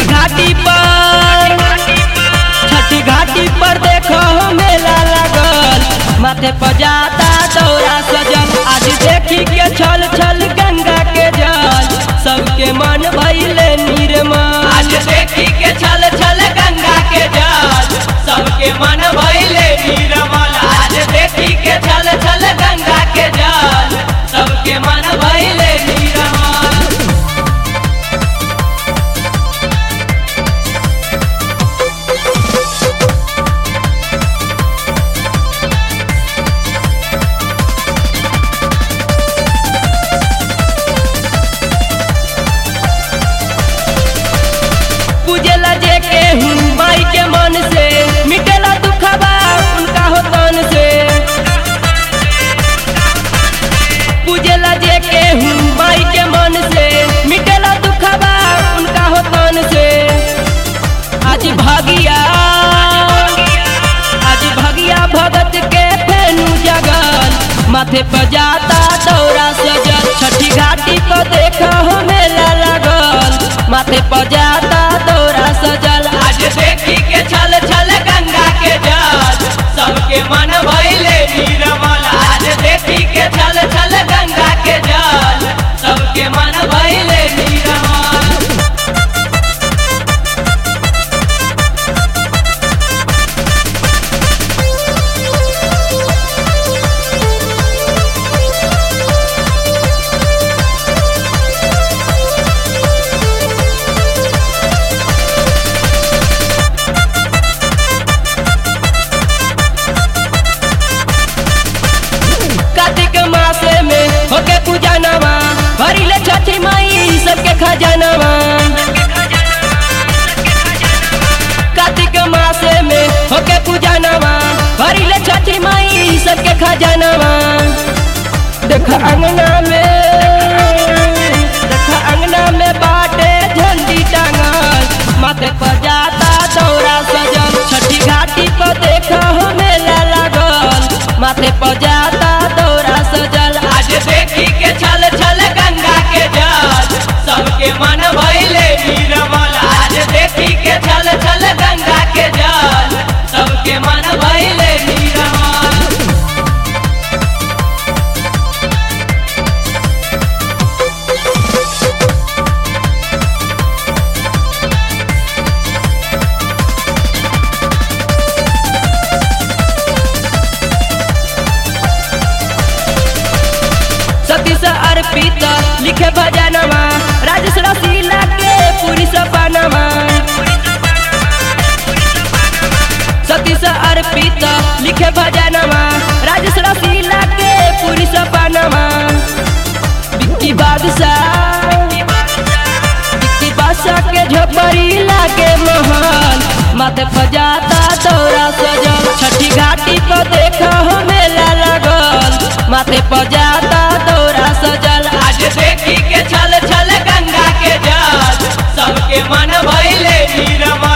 घाटी पर छठी घाटी पर देखो मेला लगल माथे पर जाता दौरा सजल आज देखी के छल छल गंगा के जल सबके मन भइले निर्मल आज देखी के छल छल गंगा के जल सबके मन भइले निर्मल आज देखी के छल छल गंगा के जल सबके मन भइले निर्मल पूजेला जे के हूँ माई के मन से मिटेला दुखबा उनका हो तन से पूजेला जे के हूँ माई के मन से मिटेला दुखबा उनका हो तन से आज भागिया आज भगिया भगत के फेनु जगल माथे पर जाता दौरा सजल छठी घाटी पर देखा हो मेला लगल माथे पर जाता दौरा सजल आज देखी के छल छल गंगा के जल सबके मन भइले निर्मल आज देखी के छल छल गंगा के जल सबके मन भइले निर्मल कार्तिक मासे में होके पूजा नवा भरिले छठी माई सबके खजानवा कार्तिक मासे में होके पूजा नवा भरिले छठी माई सबके खजानवा देख अंगना में देख अंगना में बाटे झंडी टांगल माथे पर जाता दौरा सजल छठी घाटी पर देखा हो मेला लागल माथे पर जाता दौरा सजल आज देखी के छल छल गंगा के जल सबके मन भइले निर्मल आज देखी के छल छल गंगा के जल सबके मन भइले निर्मल सतीश अर्पित लिखे भजनवा राजेश रसीला के पूरी सपनवा सतीश अर्पित लिखे भजनवा राजेश रसीला के पूरी सपनवा विक्की बादशाह विक्की बादशाह के झोपड़ी लागे महल माथे फजाता दौरा सजल छठी घाटी पर देखा हो मेला लगल माथे फजाता दौरा सजल आज देखी के छल छल गंगा के जल सबके मन भइले निर्मल